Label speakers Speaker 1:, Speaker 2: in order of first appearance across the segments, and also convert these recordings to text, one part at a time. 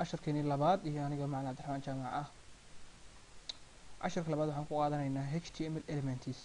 Speaker 1: casharkeeni labaad iyo aniga macalin cabdiraxmaan jaamac ah casharka labaad waxaan ku qaadanaynaa h t m l elements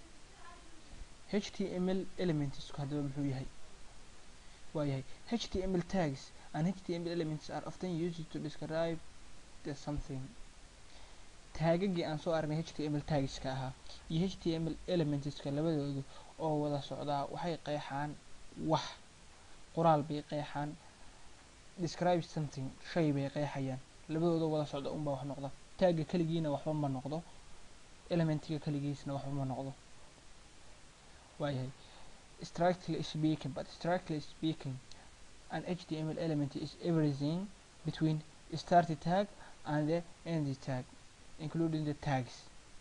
Speaker 1: h t m l elementsku haddaba muxuu yahay waa yahay h t m l tags and h t m l elements are often used to describe the something taagagii aan soo aragnay h t m l tagska ahaa iyo h t m l elementska labadoodu oo wada socdaa waxay qeexaan wax qoraal bay qeexaan describe something shay bay qeexayaan labadooda wada socda unbaa wax noqda taagga keligiina waxba ma noqdo elementiga keligiisna waxba ma noqdo waayahay strictly speaking but strictly speaking an html element is everything between start tag and the end tag including the tags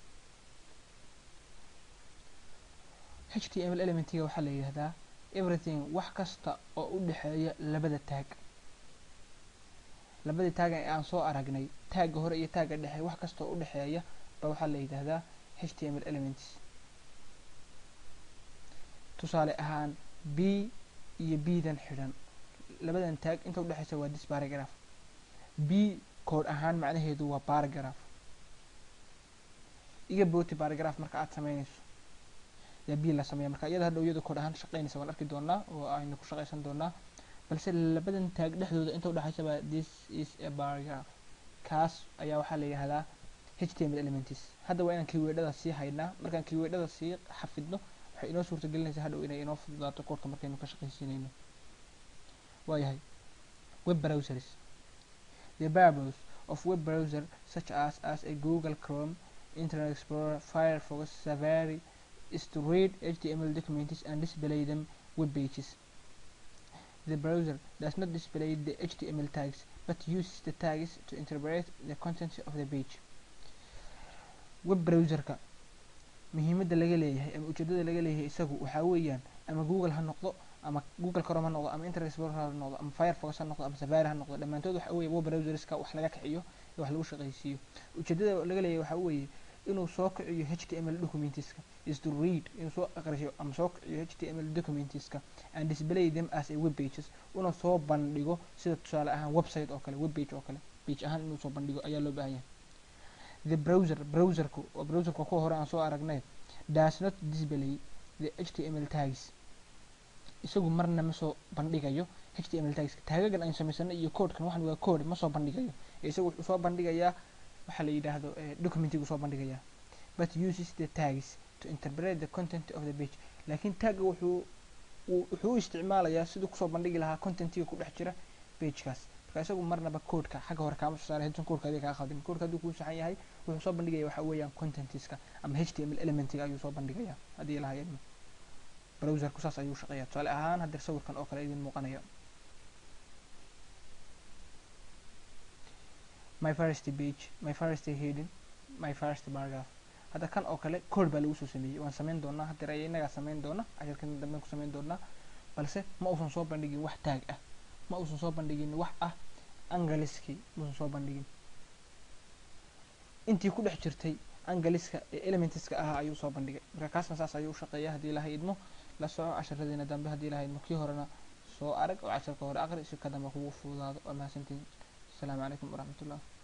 Speaker 1: html elementiga waxaa la yidhahdaa everything wax kasta oo u dhexeeya labada taag labadii taagan ee aan soo aragnay taagga hore iyo taagga dhexe wax kasta oo u dhexeeya ba waxaa la yidhahdaa h t m l elements tusaale ahaan b iyo b dan xidhan labadan taag inta udhexeysa waa dis baragraph b kood ahaan macnaheedu waa baragraph iga booti baragraph marka aad sameynayso yaa b la sameeya marka iyada hadhow iyada kood ahaan shaqeynaysa waan arki doonaa oo aynu ku shaqeysan doonaa balse labadan taag dhexdooda inta udhexeysa baa this is a baragraph kaas ayaa waxaa la yidhahdaa h t m l elements hadda waa inaan kiweedhada sii haynaa markaan kiweedhada sii xafidno waxay inoo suurta gelinaysaa hadhow inay inoo fududaato koodka markaynu ka shaqaysiinayno waayahay web browsers the purpose of web browser such as as a google chrome internet explorer firefox safari is to read html documents and display them web pages the browser does not display the html tags but uses the tags to interpret the contents of the page web browserka muhiimadda laga leeyahay ama ujeedada laga leeyahay isagu waxaa weeyaan ama google ha noqdo ama google chrome ha noqdo ama internet explorer ha noqdo ama firefox ha noqdo ama safari ha noqdo dhammaantood waxa weeye web browserska wax laga kiciyo ee wax lagu shaqaysiiyo ujeedada laga leeyahay waxaa weeye inuu soo kiciyo h t m l documentska is to read inuu soo aqrisho ama soo kiciyo h t m l documentska and display them as a web pages una soo bandhigo sida tusaale ahaan website oo kale web page oo kale page ahaan inuu soo bandhigo ayaa loo baahan yahay the browser browserku oo browserka kuwa hore aan soo aragnay does not display the h t m l tags isagu marna ma soo bandhigayo h t m l tagska taagagan aynu samaysanay iyo codekan waxan waa code ma soo bandhigayo ee isagu wuxuu soo bandhigayaa waxaa la yidhaahdo documentigu soo bandhigayaa but uses the tags to interpret the content of the page laakiin tagga wuxuu wuxuu u isticmaalayaa siduu kusoo bandhigi lahaa contentiga ku dhex jira pagekaas marka isagu marnaba codeka xagga hore kaama soo saaray haddan codeka adiga kaa khaldin codeka hadduu kuu saxan yahay wuxuu soo bandhigaya waxa weeyaan contentiska ama h t m l elementiga ayuu soo bandhigaya haddii lahaa ilmo browserku saas ayuu shaqeeya tusaale ahaan haddeer sawirkan oo kale idin muuqanaya my first page my first heading my first paragraph hadda kan oo kale code baa lagu soo sameeyey waan sameyn doonaa haddeer aya inagaa sameyn doona casharkan damben ku sameyn doonaa balse ma uusan soo bandhigin wax taag ah ma uusan soo bandhigin wax ah angaliskii muusan soo bandhigin intii ku dhex jirtay angaliska ee elementska ahaa ayuu soo bandhigay marka kaasna saas ayuu u shaqeeya haddii ilaha idmo la soco casharadiina dambe haddii ilaha idmo kii horena soo arag oo casharka hore aqri si ka dambe kugu fududaado waa mahadsantiin asalaamu calaykum waraxmatullah